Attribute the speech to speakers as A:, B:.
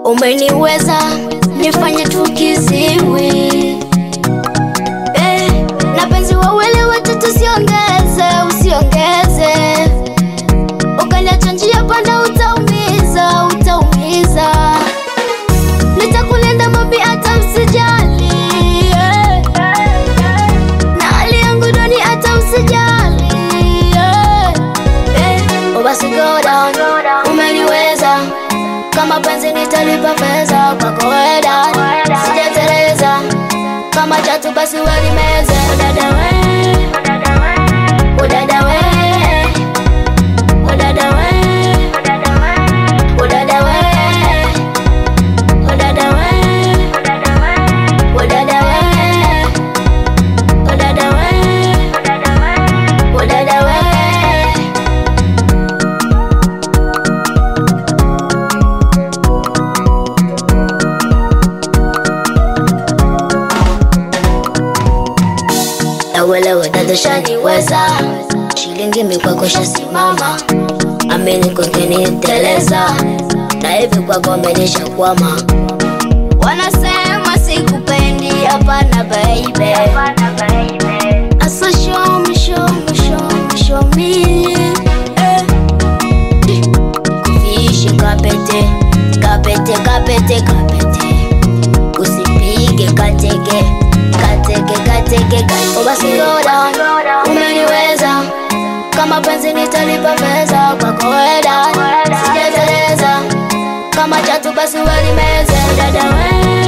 A: umeniweza nifanye tukiziwi eh, na penzi wawili watatu usiongeze, usiongeze ukaniacha njia panda, utaumiza, utaumiza. Nitakulinda mabi, hata usijali eh. na hali yangu duni, hata usijali eh. Eh, oh basi go down, umeniweza kama penzi nitalipa pesa kwako weda, sijateleza kama chatu basi welimeze udada we, udada we, udada we, udada we, udada we, udada we, udada we, udada we. Nauelewa dada shaniweza, shilingi mikwako shasimama, amini kungeniteleza, na hivi kwako amenishakwama. Wanasema sikupendi, hapana baby, asa show me, show me, show me, show me eh. Kufishi kapete, kapete, kapete, kapete usipige katege katege katege katege. Oh, basi go down, umeniweza kama penzi nitalipa pesa kwako weda, sijateleza kama chatu basi welimeze dada we